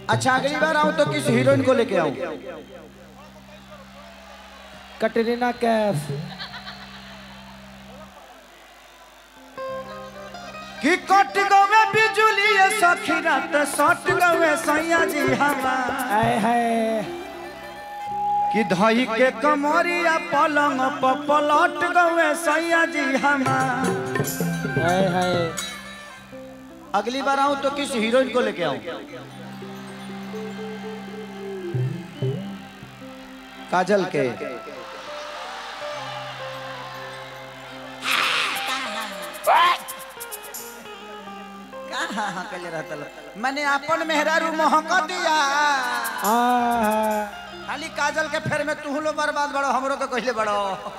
अच्छा अगली बार आऊं तो किस हीरोइन को लेके आऊं कटरीना कैफ कि कट गवे बिजुली सखी रात सट गवे सैया जी हमार आए हाय कि धई के कमरिया पलंग प पलट गवे सैया जी हमार आए हाय अगली बार आऊं तो किस हीरोइन को लेके आऊं काजल के कहाँ हाँ कले रहता लो? मैंने अपन मेहरारू महक दिया आ खाली काजल के फेर में तू लो बर्बाद बड़ो हमरो के कहले बड़ो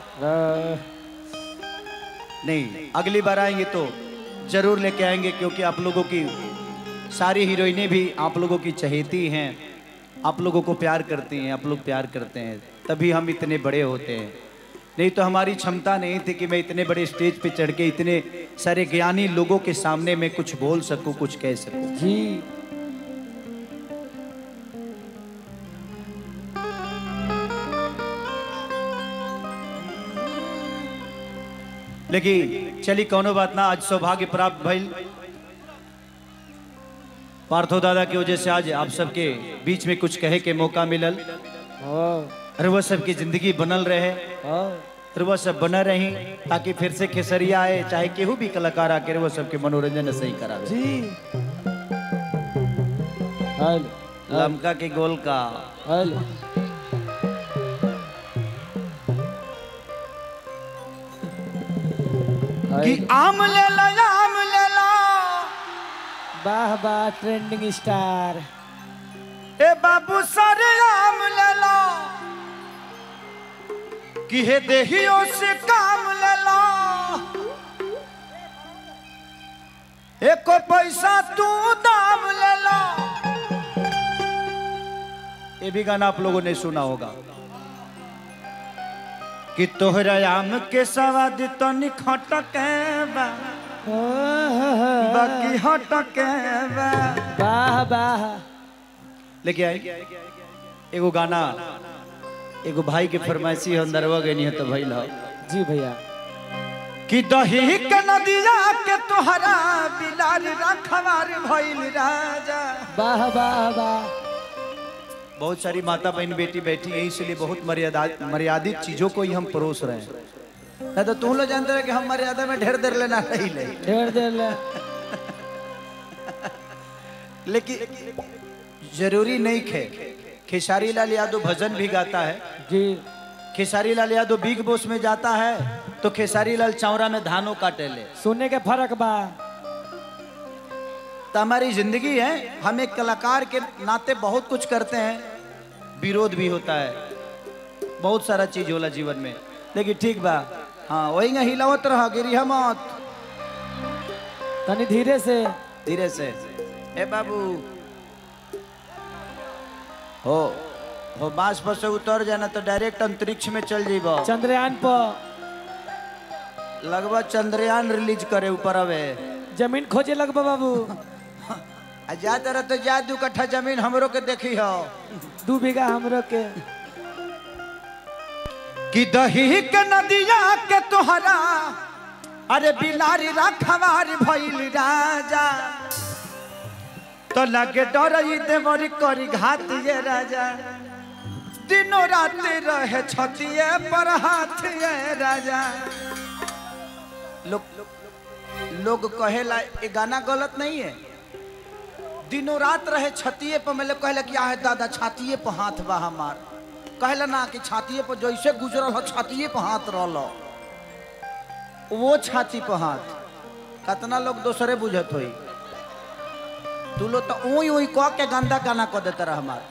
नहीं अगली बार आएंगे तो जरूर लेके आएंगे क्योंकि आप लोगों की सारी हीरोइनें भी आप लोगों की चहेती हैं आप लोगों को प्यार करती हैं आप लोग प्यार करते हैं तभी हम इतने बड़े होते हैं नहीं तो हमारी क्षमता नहीं थी कि मैं इतने बड़े स्टेज पे चढ़ के इतने सारे ज्ञानी लोगों के सामने मैं कुछ बोल सकूं कुछ कह सकूं जी लेकिन चली कौनो बात ना आज सौभाग्य प्राप्त भइल पार्थो दादा की वजह से आज आप सबके बीच में कुछ कहे के मौका मिलल ओ और वह सबकी जिंदगी बनल रहे ओ और वह सब बना रही ताकि फिर से खेसरिया आए चाहे केहू भी कलाकार आके वह सबके मनोरंजन सही करावे जी हेलो लमका के गोल का हेलो कि आम ले लो आम ले लो वाह वाह ट्रेंडिंग स्टार ए बाबू सारे आम ले लो कि हे देहियों से काम ले लो एको पैसा तू दाम ले लो ये भी गाना आप लोगों ने सुना होगा कि तोहरा आम के सवाद तो निखटके बा ओ हो हो। बाकी हटके बा वाह वाह लेके आई एगो गाना एगो भाई के फरमाइशी है अंदरवा गई है तो भइल है जी भैया कि दही के नदिया के तोहरा बिलाल रखवार भइल राजा वाह वाह वाह बहुत सारी माता बहन बेटी बैठी है इसलिए बहुत मर्यादा मर्यादित चीजों को ही हम परोस रहे हैं नहीं तो तुम लोग जानते रहे कि हम मर्यादा में ढेर देर लेना नहीं ले ढेर देर ले लेकिन जरूरी नहीं खे खेसारी लाल यादव भजन भी गाता है जी खेसारी लाल यादव बिग बॉस में जाता है तो खेसारी लाल चौरा में धानों काटे ले सुनने के फर्क बा तो हमारी जिंदगी है हम एक कलाकार के नाते बहुत कुछ करते हैं विरोध भी होता है बहुत सारा चीज होला जीवन में लेकिन ठीक बा हाँ वही ना हिलावत रह गिरी मत तनी धीरे से धीरे से ए बाबू हो हो बांस पर से उतर जाना तो डायरेक्ट अंतरिक्ष में चल जीब चंद्रयान पर लगभग चंद्रयान रिलीज करे ऊपर अवे जमीन खोजे लगबा बाबू आ जा तरह तो जा दू कट्ठा जमीन हमरो के देखी हो दू बीघा हमरो के कि दही के नदिया के तोहरा अरे बिलारी रखवार भइल राजा तो लगे डरई देवरी करी घात ये राजा दिनों रात रहे छतिए पर हाथ ये राजा लोग लोग कहेला ये गाना गलत नहीं है दिनों रात रहे छतिए पर मतलब कहला कि आहे दादा छातिए पर हाथ बा हमार कहला ना कि छातिए पर जैसे गुजरल हो छातिए पर हाथ रहल वो छाती पर हाथ कितना लोग दूसरे बुझत होई तू लोग तो ऊई ऊई कह के गंदा गाना कह देता रह हमार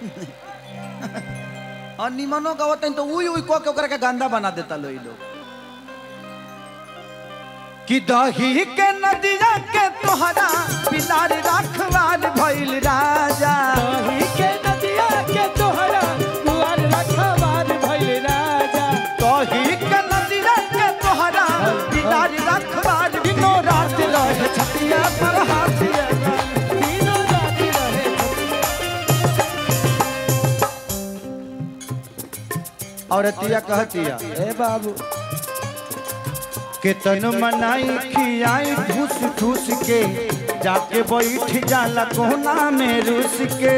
और निमनो गवत तो ऊई ऊई कह के ओकरा के गंदा बना देता लो ई लोग कि दही के नदिया के तोहरा बिलार रखवार भइल राजा दही के नदिया के तोहरा दुआर रखवार भइल राजा दही के नदिया के तोहरा बिलार रखवार दिनो रात रहे छतिया पर हाथ तीनों राती रहे औरतिया कहतिया ए बाबू के तन मनाई खियाई ठूस ठूस के जाके बैठ जाला कोना में रूस के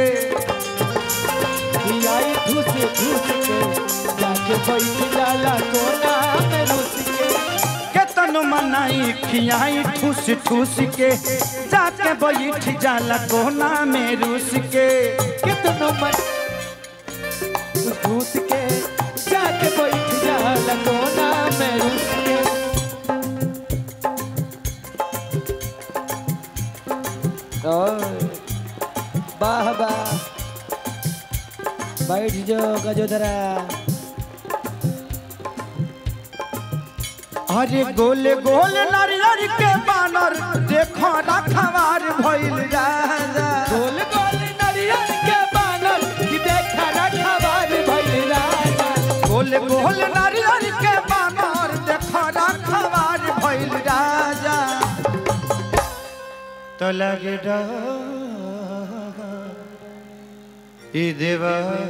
खियाई ठूस ठूस के जाके बैठ जाला कोना में रुस के के तन मनाई खियाई ठूस ठूस के जाके बैठ जाला कोना में रूस के कितनो मन ठूस के जाके बैठ जाला कोना में रुस के ओए वाह वाह बैठ जाओ गजोदरा अरे गोले गोले नारियर के बानर देखो रखवार भइल राजा गोल गोल नरियल के बानर की देखा रखवार भइल राजा गोले गोले नारियर के बानर देखो रखवार भइल राजा तो लगे ई देवा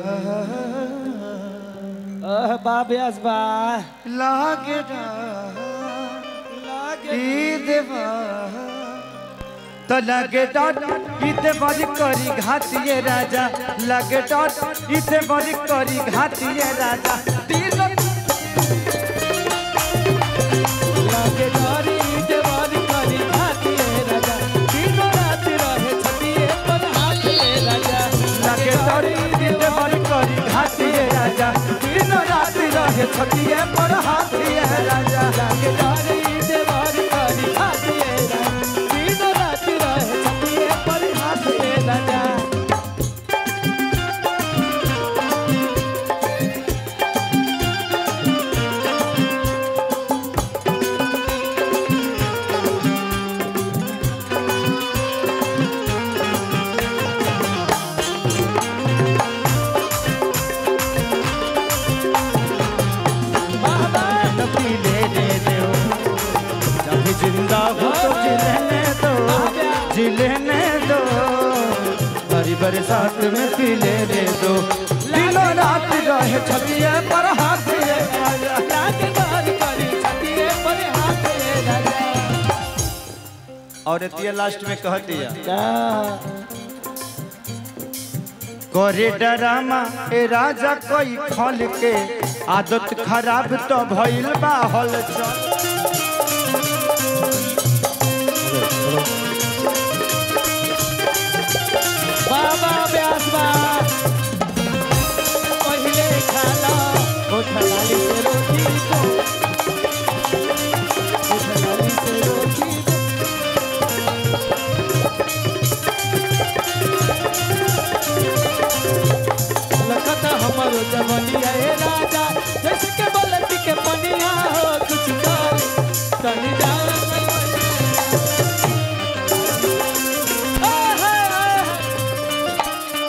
ओह बाब्यास बा लागे लागे ई देवा तो लगे डॉट इते बड़ी करी घातिए राजा लगे डॉट इते बड़ी करी घातिए राजा तीन लागे डोरी देवारी करी खाती है राजा तीनों रात रहे छतिए पर हाथ ले राजा लगे डॉट इते बड़ी करी घातिए राजा तीन रात रहे छतिए पर हाथिए राजा लागे डोरी देवारी करी खाती है राजा तीनों रात रहे छतिए पर हाथ ले राजा बाबा पी ले रे दो जब जिंदा हो तो जिलने दो जिलने दो बड़ी बरसात में पी ले रे दो दिनों रात रहे छतिए पर हाथिए राजा लागे डोरी करी छतिए पर हाथ ले राजा और ये लास्ट में कहती है जा करे डरामा ए राजा कोई खल के आदत खराब तो भइल बा हल चल बाबा व्यास बा पहिले खाला होठ लाली से रोटी को होठ लाली से रोटी को लखत हमरो जवनिया ए राजा जैसे के बलती के पनिया हो कुछ कर तनी जान आहा, आहा।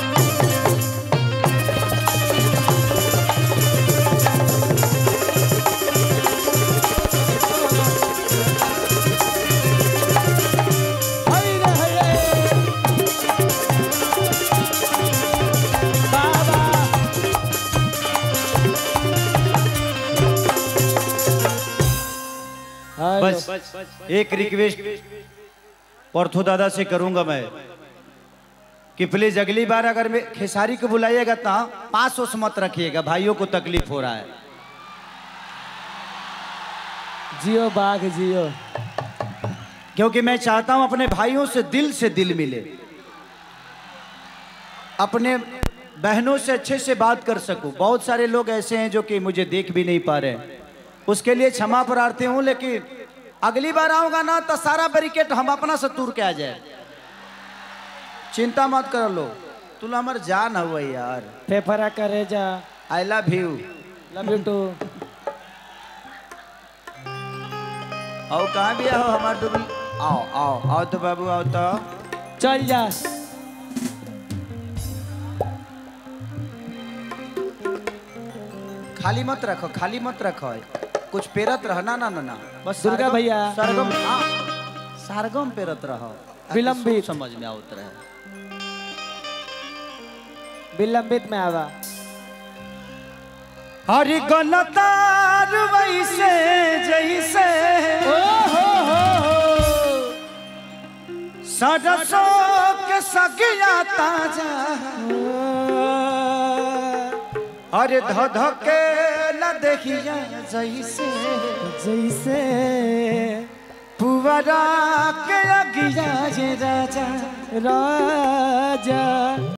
हाय रे हाय रे। बाबा हाय रे। बस एक रिक्वेस्ट पर्थो दादा से करूंगा मैं कि प्लीज अगली बार अगर मैं खेसारी को बुलाइएगा तो पास ओस मत रखिएगा भाइयों को तकलीफ हो रहा है जियो बाघ जियो क्योंकि मैं चाहता हूं अपने भाइयों से दिल से दिल मिले अपने बहनों से अच्छे से बात कर सकूं बहुत सारे लोग ऐसे हैं जो कि मुझे देख भी नहीं पा रहे हैं उसके लिए क्षमा प्रार्थी हूं लेकिन अगली बार आऊंगा ना तो सारा बैरिकेट हम अपना से तूर के आ जाए चिंता मत कर लो तू हमार जान हुआ यार फेफरा करे जा I love you love you too आओ कहाँ भी आओ हमार डूबी आओ आओ आओ तो बाबू आओ तो चल जा खाली मत रखो खाली मत रखो कुछ पेरत रह ना ना ना ना बस दुर्गा सरगम- भैया। सरगम हाँ सरगम पेरत रहो विलंबित। सब समझ में आवत रहे विलंबित में आवा हरि गलतार वैसे जैसे ओ हो हो सरसों के सगिया ताजा अरे ध ध के न देखिया जैसे जैसे पुवरा के अगिया जे राजा राजा